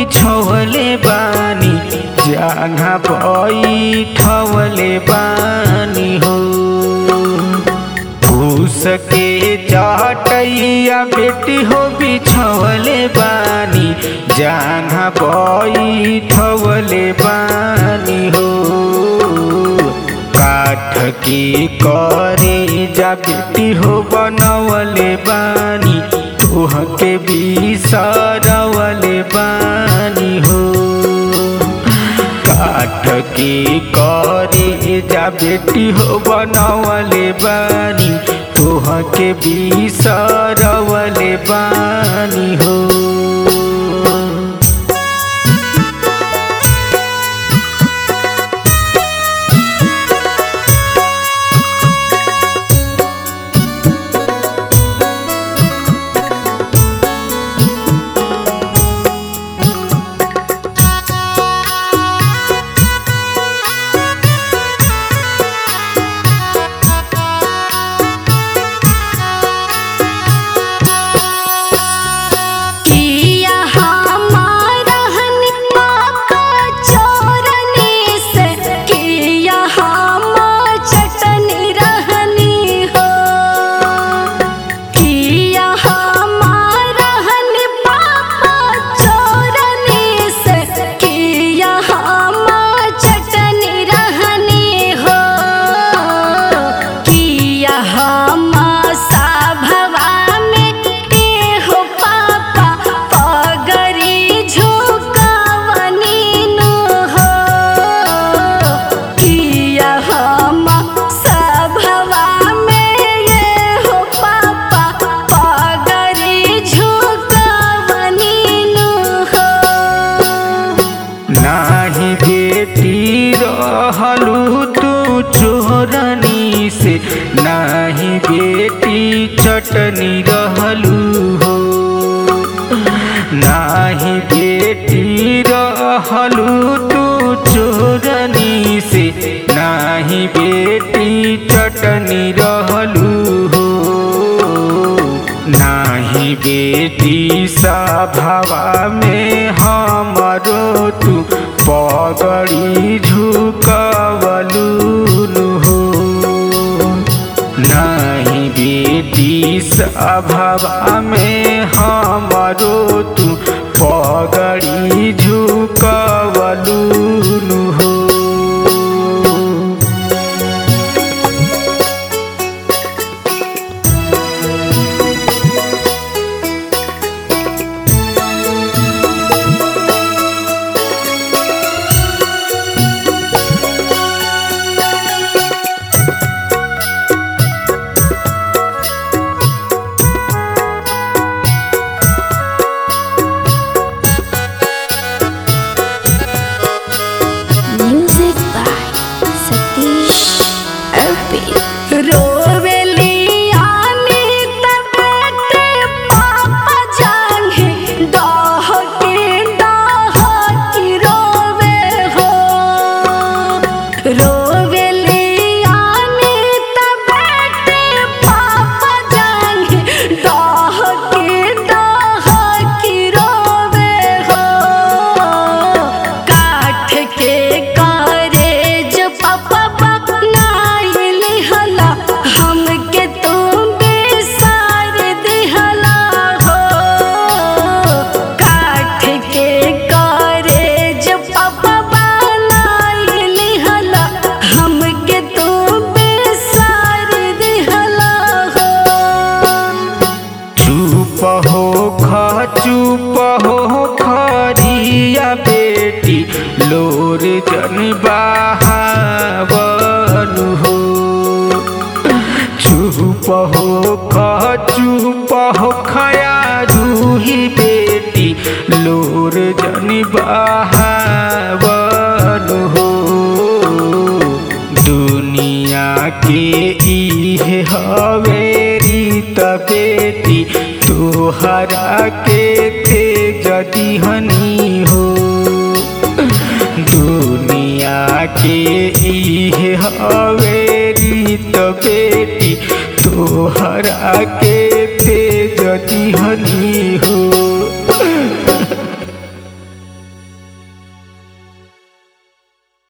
बिछवले बानी जहाँ बैठवले बानी हो फूस के चटैया बेटी हो बिछवले बानी जहाँ बैठवले बानी हो काठ के करे जा बेटी हो बनवले बानी तोहके बिसरवले बानी हो काठ के करे जा बेटी हो बनवले बानी तोहके बिसरवले बानी हो किया हमारा हनी पाका चोरनी से किया हम चटनी रहनी हो किया हमारा हनी पाका चोरनी से किया हम चटनी रहनी हो किया हम सभवा में एहो पापा पगरी झुकावनी नु हो किया हम सभवा में एहो पापा पगरी झुकावनी नु हो नाही बेटी रहलू तू चोरनी से नाही बेटी चटनी रहलू हो नाही बेटी रहलू तू चोरनी से नाही बेटी चटनी रहलू हो नाही बेटी सभावा में हमरो तू पगड़ी झुकवलू हो नाही बेटी सभावा में हमरो तू पगड़ी झुकवलू हो Music by Satish Arpi. रोवेली आनी तबेटे पापा जाने डाह के डाह की रोवे हो रोवेली आनी तबेटे पापा जाने डाह के डाह की रोवे हो काठ के कारे जो पापा बनाइल हला हमके तुम बेसार दिहला हो काठ के कारे जो पापा बनाइल हला हमके तुम बेसार दिहला हो चुप हो खा चुप हो खरिया बेटी लोर जन बहावन हो चुप हो खा चुप हो खया रूही बेटी लोर जन बहावन हो दुनिया के इहे हवे रीत बेटी तोहरा के तेज दिहनी हो दुनिया के इहे हवे रीत बेटी तोहरा के तेज दिहनी हो